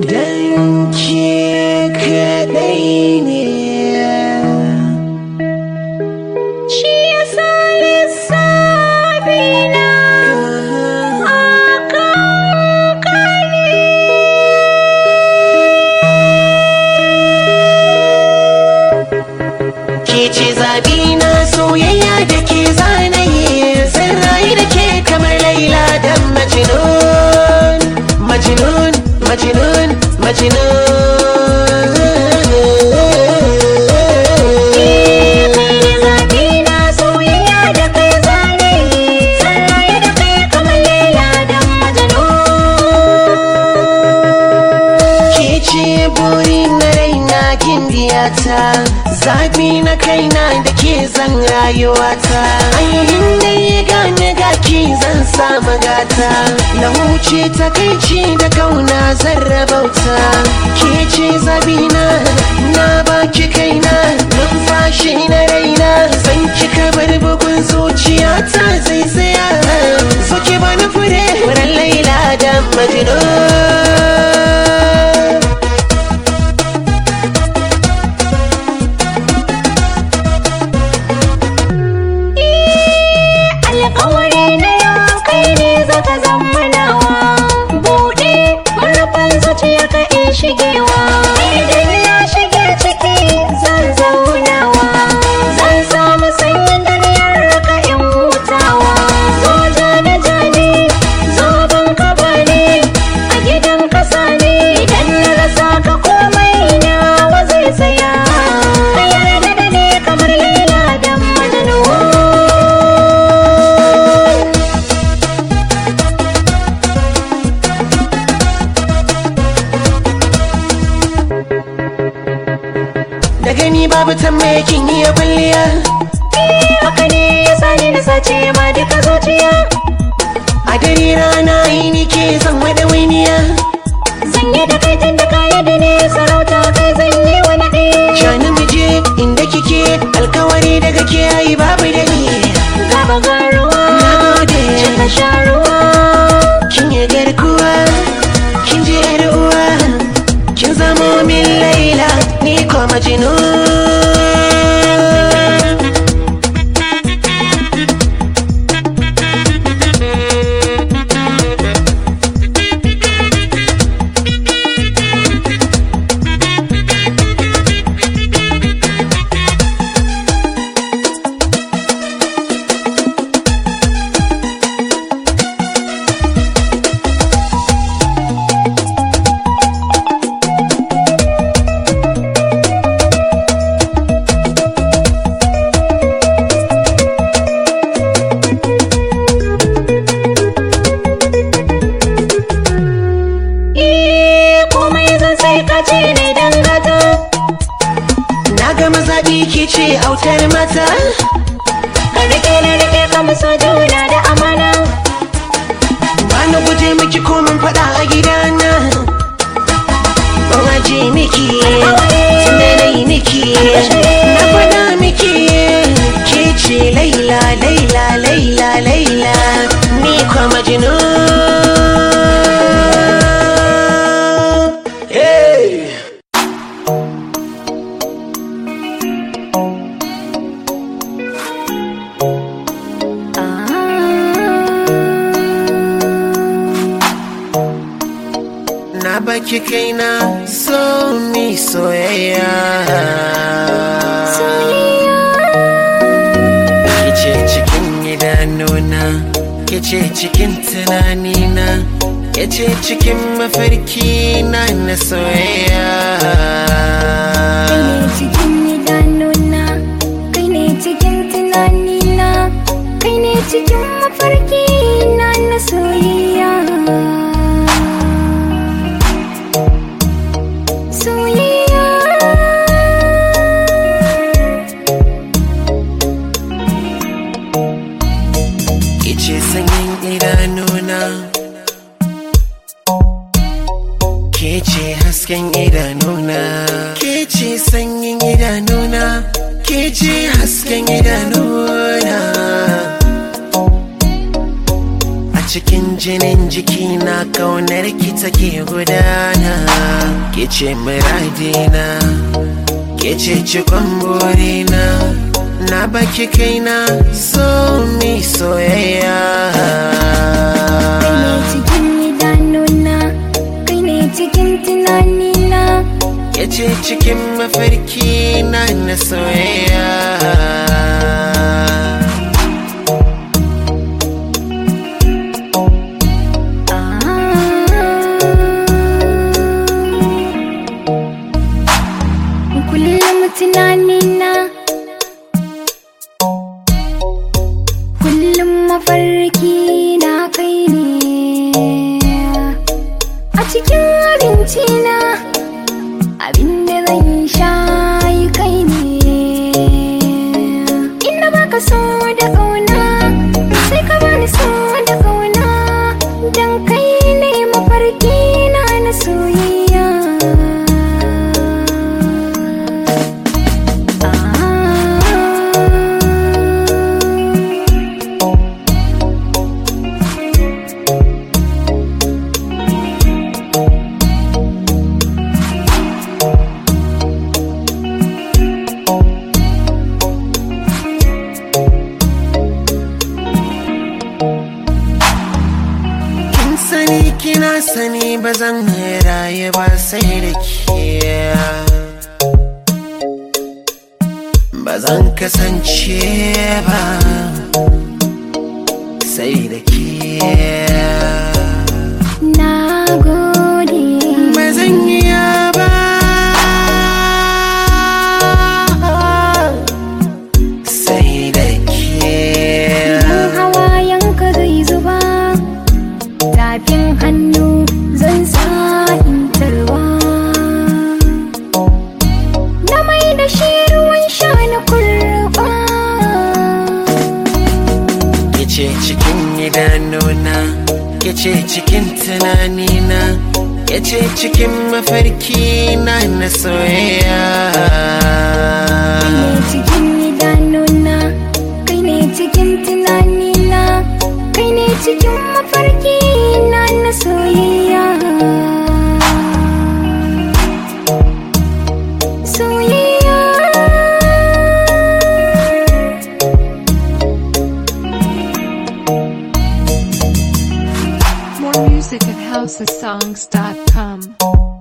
Dan ke kaɗai ne Shi yasa lissafi na akan kare Ke ce zabi na soyayya da ke zanaye Zan rayu da ke kamar Laila da Majnun Majnun, Majnun, Majnun zaɓi na soyayya da kai zane Sallaye da kai kamar Laila da Majnun Ke ce buri na raina gimbiyata Zabi na kaina da ke zan rayuwata Ainihin da ya gane gaki zan samu gata Na huce takaici da kauna zan rabauta Ke ce zabina na baki kaina Numfashi na raina zan kika bar bugun zuciyata zai tsaya Soke bani fure wurin laila da majnun Alƙawari na yau kai ne zaka zama nawa Buɗe manufan zuciya ka in shigewa Idan na shige ciki zan zaunawa Zan samu sanyin dariyar ka in hutawa Zo jani jani zo ban ka bani A gidan kasa ne idan na rasa ka komai nawa zai tsaya Ka yarda da ni kamar Laila da Majnun Da gani babu tambaye kin iya kwalliya haka ne ya sani na sace ma duka zuciya A dare rana yi ni ke zan wada wainiya zan yi da kai tun da kaya da ne sarauta kai zan yi wa naɗe Shani mu je inda kike alkawari daga ke yi babu da ni gaba ga ruwa Na gode cika sha ruwa kin yi garkuwa kin je yar uwa kin zamo min laila ni ko majnun eh komai zan sai ka ce ne dan gata Na gama zaɓi ke ce autar mata ka rike na rike ka musa juna da amana ba na guje miki komin faɗa a gidana ban aje miki tun da na yi miki na faɗa miki ke ce laila laila laila laila ni kwa majnun hey! Na baki kaina so mi soyayya Kice cikin idanuna Kice cikin tunanina Kice cikin mafarki na na soyayya kai ne cikin idanuna kai ne cikin tunanina kai ne cikin mafarki na na soyayya soyayya Kice sanyin idanuna Ke ce hasken idanuna Ke ce sanyin idanuna Ke ce hasken idanuna cikin jinin jiki na kaunar ki take gudana ke ce muradina ke ce cikon burina na baki kaina so mi soyayya Kai ne cikin idanuna Kai ne cikin tunanina ke ce cikin mafarki na na soyayya Kullum tunanina Kullum mafarki na kai ne A cikin abinci na Abinda zan sha yi kai ne Inda baka so da ƙauna Sai ka bani so da ƙauna Dan kai ne mafarki na na soyayya kin sani kina sani ba zan raye ba sai da ke ba zan kasance ba sai da ke Na gode ba zan iya ba sai da ke Idan hawayenka zai zuba Tafin hannu zan sa in tarwa Na mai da shi ruwan sha na kurba Kice cikin idanuna Kice cikin tunanina Kice cikin mafarki na na soyayya Kai ne cikin idanuna Kai ne cikin tunanina Kai ne cikin mafarki na na soyayya Soyayya More music at housesongs.com.